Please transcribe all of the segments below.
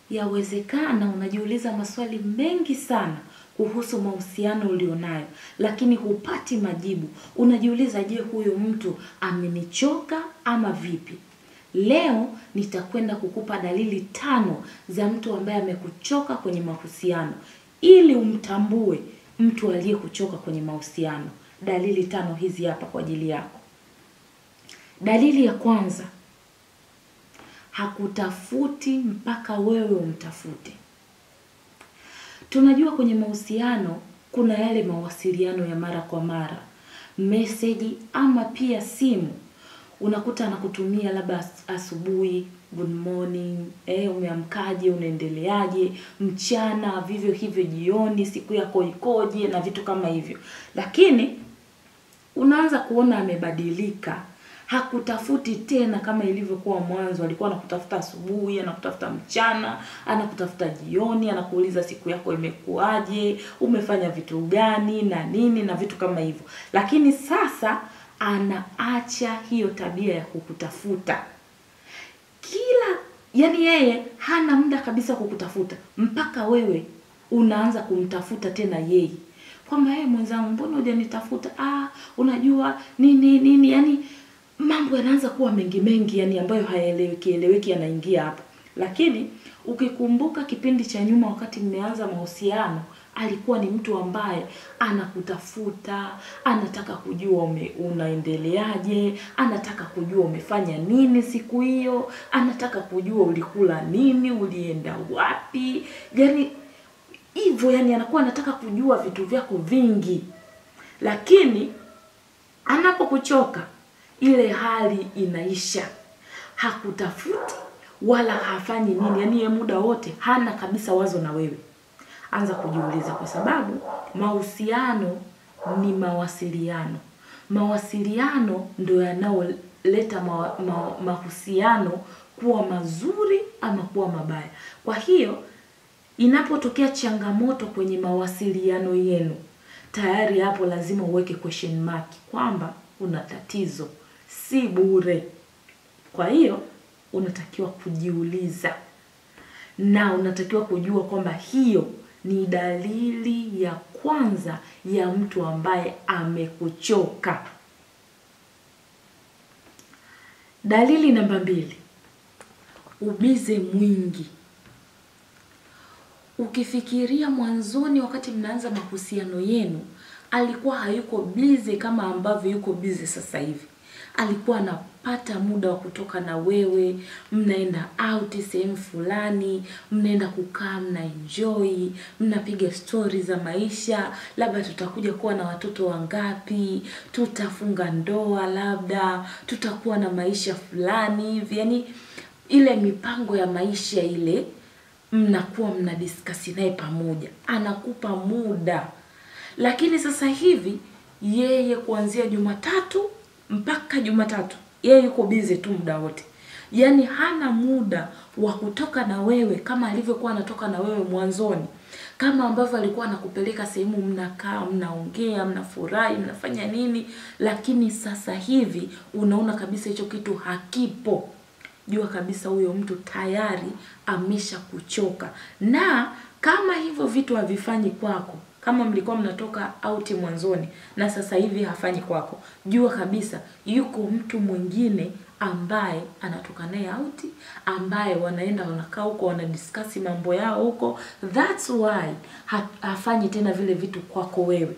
yawezekana unajiuliza maswali mengi sana kuhusu mahusiano ulionayo, lakini hupati majibu. Unajiuliza, je, huyu mtu amenichoka ama vipi? Leo nitakwenda kukupa dalili tano za mtu ambaye amekuchoka kwenye mahusiano ili umtambue mtu aliyekuchoka kwenye mahusiano. Dalili tano hizi hapa kwa ajili yako. Dalili ya kwanza, hakutafuti mpaka wewe umtafute. Tunajua kwenye mahusiano kuna yale mawasiliano ya mara kwa mara, meseji ama pia simu. Unakuta anakutumia labda as- asubuhi, good morning, eh, umeamkaje, unaendeleaje, mchana, vivyo hivyo jioni, siku yako ikoje na vitu kama hivyo. Lakini unaanza kuona amebadilika hakutafuti tena kama ilivyokuwa mwanzo alikuwa anakutafuta asubuhi anakutafuta mchana anakutafuta jioni anakuuliza siku yako imekuwaje umefanya vitu gani na nini na vitu kama hivyo lakini sasa anaacha hiyo tabia ya kukutafuta kila yani yeye hana muda kabisa kukutafuta mpaka wewe unaanza kumtafuta tena yeye kwamba yeye mwenzangu mbona hujanitafuta ah unajua nini nini yani mambo yanaanza kuwa mengi mengi yani ambayo hayaeleweki eleweki yanaingia hapo lakini ukikumbuka kipindi cha nyuma wakati mmeanza mahusiano alikuwa ni mtu ambaye anakutafuta anataka kujua ume, unaendeleaje anataka kujua umefanya nini siku hiyo anataka kujua ulikula nini ulienda wapi yani hivyo yani anakuwa anataka kujua vitu vyako vingi lakini anapokuchoka ile hali inaisha hakutafuti wala hafanyi nini yani ye muda wote hana kabisa wazo na wewe anza kujiuliza kwa sababu mahusiano ni mawasiliano mawasiliano ndo yanayoleta ma, ma, mahusiano kuwa mazuri ama kuwa mabaya kwa hiyo inapotokea changamoto kwenye mawasiliano yenu tayari hapo lazima uweke question mark kwamba una tatizo si bure kwa hiyo unatakiwa kujiuliza na unatakiwa kujua kwamba hiyo ni dalili ya kwanza ya mtu ambaye amekuchoka dalili namba mbili ubize mwingi ukifikiria mwanzoni wakati mnaanza mahusiano yenu alikuwa hayuko bize kama ambavyo yuko bize sasa hivi alikuwa anapata muda wa kutoka na wewe mnaenda out sehemu fulani mnaenda kukaa mna enjoy mnapiga stori za maisha labda tutakuja kuwa na watoto wangapi tutafunga ndoa labda tutakuwa na maisha fulani hivi yani ile mipango ya maisha ile mnakuwa mnadiskasi naye pamoja anakupa muda lakini sasa hivi yeye kuanzia jumatatu mpaka jumatatu yeye yuko bize tu muda wote yaani hana muda wa kutoka na wewe kama alivyokuwa anatoka na wewe mwanzoni kama ambavyo alikuwa anakupeleka sehemu mnakaa mnaongea mnafurahi mnafanya nini lakini sasa hivi unaona kabisa hicho kitu hakipo jua kabisa huyo mtu tayari amesha kuchoka na kama hivyo vitu havifanyi kwako kama mlikuwa mnatoka auti mwanzoni na sasa hivi hafanyi kwako jua kabisa yuko mtu mwingine ambaye anatoka naye auti ambaye wanaenda wanakaa huko wanadiskasi mambo yao huko thats why ha, hafanyi tena vile vitu kwako wewe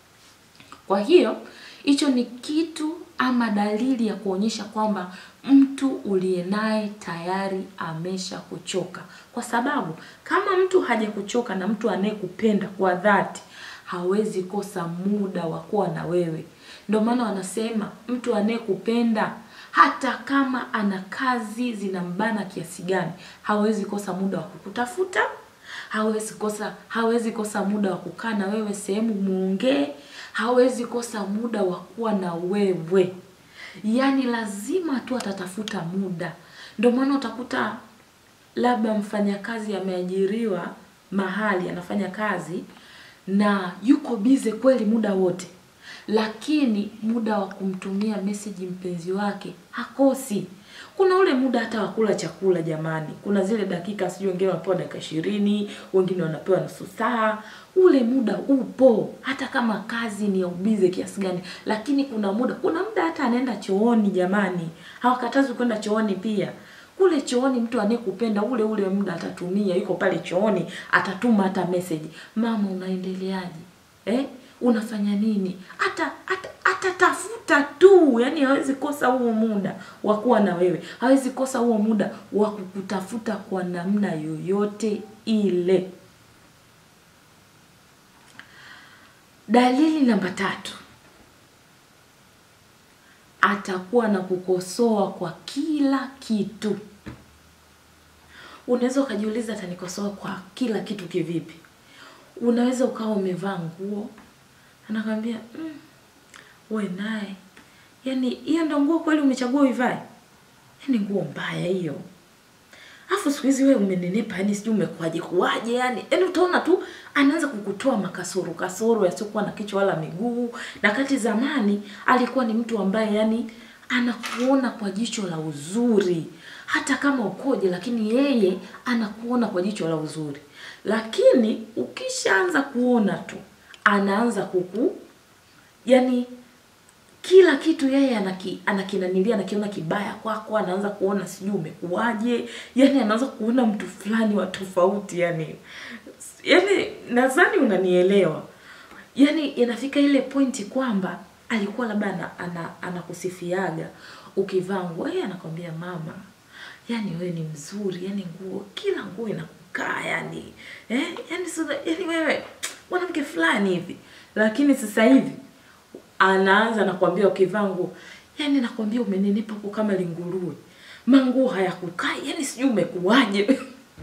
kwa hiyo hicho ni kitu ama dalili ya kuonyesha kwamba mtu uliye naye tayari amesha kuchoka kwa sababu kama mtu hajakuchoka na mtu anayekupenda kwa dhati hawezi kosa muda wa kuwa na wewe ndio maana wanasema mtu anayekupenda hata kama ana kazi zinambana kiasi gani hawezi kosa muda wa kukutafuta hawezi kosa hawezi kosa muda wa kukaa na wewe sehemu muongee hawezi kosa muda wa kuwa na wewe yaani lazima tu atatafuta muda ndio maana utakuta labda mfanyakazi ameajiriwa mahali anafanya kazi na yuko bize kweli muda wote lakini muda wa kumtumia meseji mpenzi wake hakosi kuna ule muda hata wa kula chakula jamani kuna zile dakika sijui wengine wanapewa dakika ishirini wengine wanapewa nusu saa ule muda upo hata kama kazi ni ya ubize kiasi gani lakini kuna muda kuna muda hata anaenda chooni jamani hawakatazi kwenda chooni pia kule chooni mtu anayekupenda ule ule muda atatumia yuko pale chooni atatuma hata message mama unaendeleaje eh unafanya nini hata hata atatafuta tu yani hawezi kosa huo muda wa kuwa na wewe hawezi kosa huo muda wa kukutafuta kwa namna yoyote ile dalili namba tatu atakuwa na kukosoa kwa kila kitu unaweza ukajiuliza atanikosoa kwa kila kitu kivipi unaweza ukawa umevaa nguo anakwambia mm, we naye yani hiyo ndo nguo kweli umechagua uivae yani nguo mbaya hiyo afu siku hizi wewe umenenepa yani sijui umekuaje kuaje yani yani utaona tu anaanza kukutoa makasoro kasoro yasiokuwa na kichwa wala miguu na kati zamani alikuwa ni mtu ambaye yani anakuona kwa jicho la uzuri hata kama ukoje lakini yeye anakuona kwa jicho la uzuri lakini ukishaanza kuona tu anaanza kuku yani kila kitu yeye anaki, anakinanilia anakiona kibaya kwako anaanza kuona sijui umekuwaje yani anaanza kuona mtu fulani wa tofauti yani yani nadhani unanielewa yani inafika ile pointi kwamba alikuwa labda ana, ana, anakusifiaga ukivaa nguo yeye anakwambia mama yani wewe ni mzuri yani nguo kila nguo inakukaa yani eh yani sasa yani wewe mwanamke fulani hivi lakini sasa hivi anaanza nakwambia ukivaa nguo yani nakwambia umenenepa huko kama linguruwe manguo hayakukai yani sijui umekuwaje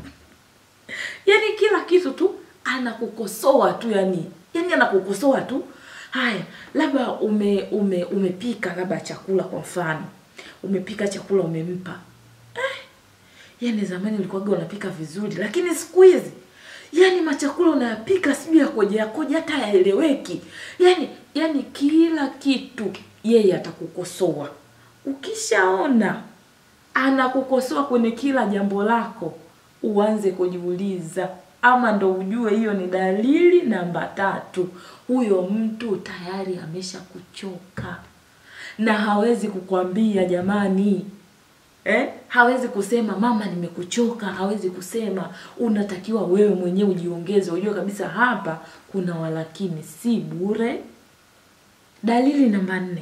yani kila kitu tu anakukosoa tu yani yani anakukosoa tu haya labda ume ume umepika labda chakula kwa mfano umepika chakula umempa eh, yani zamani ulikuwaga unapika vizuri lakini siku hizi yani machakula unayapika sijui yakoje yakoje hata yaeleweki yani yani kila kitu yeye atakukosoa ukishaona anakukosoa kwenye kila jambo lako uanze kujiuliza ama ndo ujue hiyo ni dalili namba tatu huyo mtu tayari amesha kuchoka na hawezi kukwambia jamani eh? hawezi kusema mama nimekuchoka hawezi kusema unatakiwa wewe mwenyewe ujiongeze ujue kabisa hapa kuna walakini si bure dalili namba nne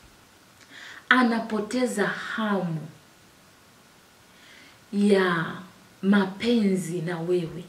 anapoteza hamu ya mapenzi na wewe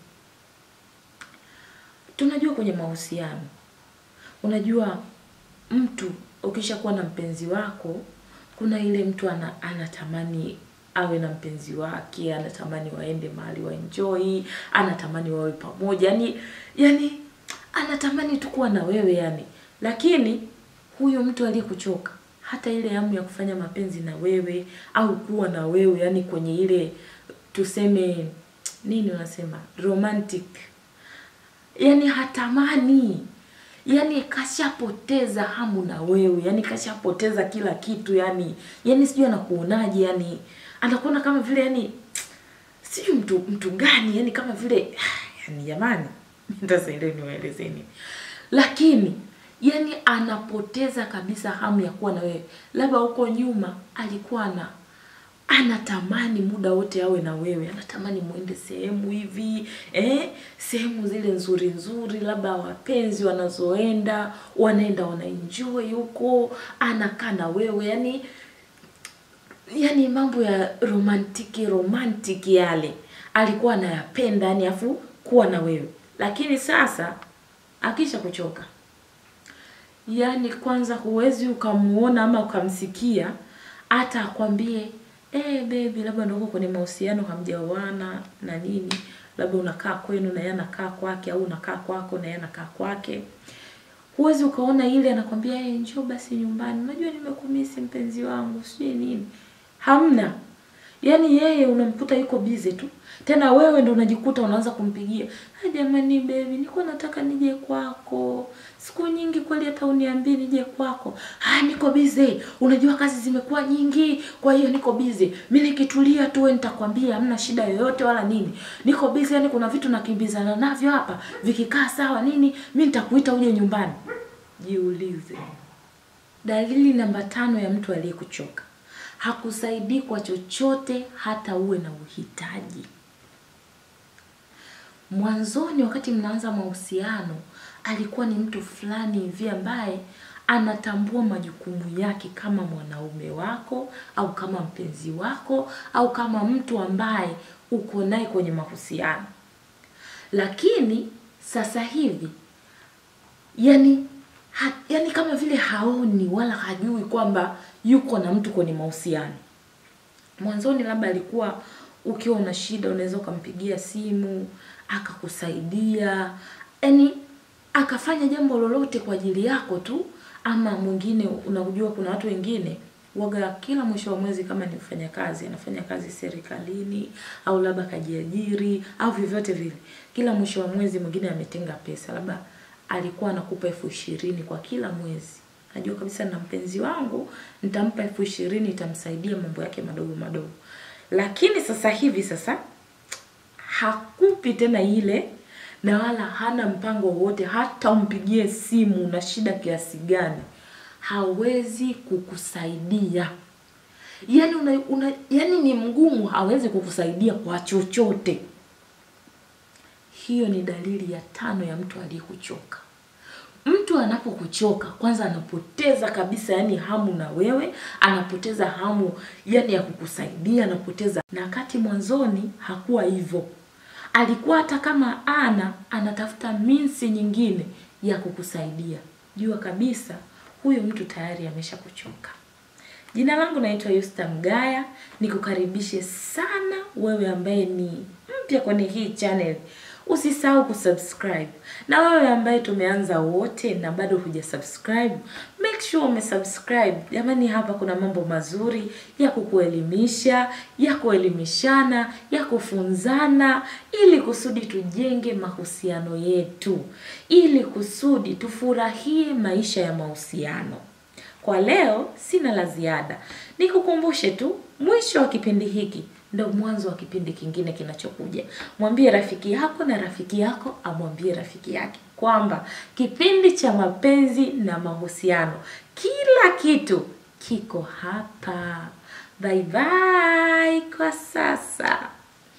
tunajua kwenye mahusiano unajua mtu ukishakuwa na mpenzi wako kuna ile mtu ana, anatamani awe na mpenzi wake anatamani waende mahali waenjoy anatamani wawe pamoja yani yani anatamani tu kuwa na wewe yani lakini huyo mtu aliyekuchoka hata ile hamu ya kufanya mapenzi na wewe au kuwa na wewe yani kwenye ile tuseme nini unasema romantic yani hatamani yani kashapoteza hamu na wewe yani kashapoteza kila kitu yani yani sijui anakuonaje yani anakuona kama vile yani sijui mtu mtu gani yani kama vile yani jamani nitasaidie niwaelezeni lakini yani anapoteza kabisa hamu ya kuwa na wewe labda huko nyuma alikuwa na anatamani muda wote awe na wewe anatamani muende sehemu hivi eh sehemu zile nzuri nzuri labda wapenzi wanazoenda wanaenda wanaenjoy huko anakaa na wewe yani yani mambo ya romantiki romantiki yale alikuwa anayapenda yani afu kuwa na wewe lakini sasa akisha kuchoka yani kwanza huwezi ukamuona ama ukamsikia hata akwambie eh baby labda ndio kwenye mahusiano hamjaoana na nini labda unakaa kwenu na yeye anakaa kwake au unakaa kwako na yeye anakaa kwake huwezi ukaona ile anakwambia hey, njoo basi nyumbani unajua nimekumisi mpenzi wangu sijui nini hamna yaani yeye unamkuta yuko bize tu tena wewe ndo unajikuta unaanza kumpigia "Ah, jamani bebi nilikuwa nataka nije kwako siku nyingi kweli hata uniambie nije kwako ah niko bize unajua kazi zimekuwa nyingi kwa hiyo niko bize mi nikitulia tu we nitakwambia hamna shida yoyote wala nini niko bize yani kuna vitu nakimbizana navyo hapa vikikaa sawa nini mi nitakuita uje nyumbani jiulize dalili namba tano ya mtu aliyekuchoka hakusaidii kwa chochote hata uwe na uhitaji mwanzoni wakati mnaanza mahusiano alikuwa ni mtu fulani hivi ambaye anatambua majukumu yake kama mwanaume wako au kama mpenzi wako au kama mtu ambaye uko naye kwenye mahusiano lakini sasa hivi yani ha, yani kama vile haoni wala hajui kwamba yuko na mtu kwenye mahusiano mwanzoni labda alikuwa ukiwa una shida unaweza ukampigia simu akakusaidia yani akafanya jambo lolote kwa ajili yako tu ama mwingine unajua kuna watu wengine waga kila mwisho wa mwezi kama ni mfanyakazi anafanya kazi serikalini au labda kajiajiri au vyovyote vile kila mwisho wa mwezi mwingine ametenga pesa labda alikuwa anakupa elfu ishirini kwa kila mwezi najua kabisa na mpenzi wangu nitampa elfu ishirini itamsaidia mambo yake madogo madogo lakini sasa hivi sasa hakupi tena ile na wala hana mpango wowote hata umpigie simu na shida kiasi gani hawezi kukusaidia yani una, una, yani ni mgumu hawezi kukusaidia kwa chochote hiyo ni dalili ya tano ya mtu aliyekuchoka mtu anapokuchoka kwanza anapoteza kabisa yani hamu na wewe anapoteza hamu yani ya kukusaidia anapoteza na wakati mwanzoni hakuwa hivyo alikuwa hata kama ana anatafuta minsi nyingine ya kukusaidia jua kabisa huyo mtu tayari amesha kuchoka jina langu naitwa Yusta Mgaya nikukaribishe sana wewe ambaye ni mpya kwenye hii channel usisahau kusubscribe na wewe ambaye tumeanza wote na bado huja subscribe make sure umesubscribe jamani hapa kuna mambo mazuri ya kukuelimisha ya kuelimishana ya kufunzana ili kusudi tujenge mahusiano yetu ili kusudi tufurahie maisha ya mahusiano kwa leo sina la ziada nikukumbushe tu mwisho wa kipindi hiki ndo mwanzo wa kipindi kingine kinachokuja mwambie rafiki yako na rafiki yako amwambie rafiki yake kwamba kipindi cha mapenzi na mahusiano kila kitu kiko hapa bye bye kwa sasa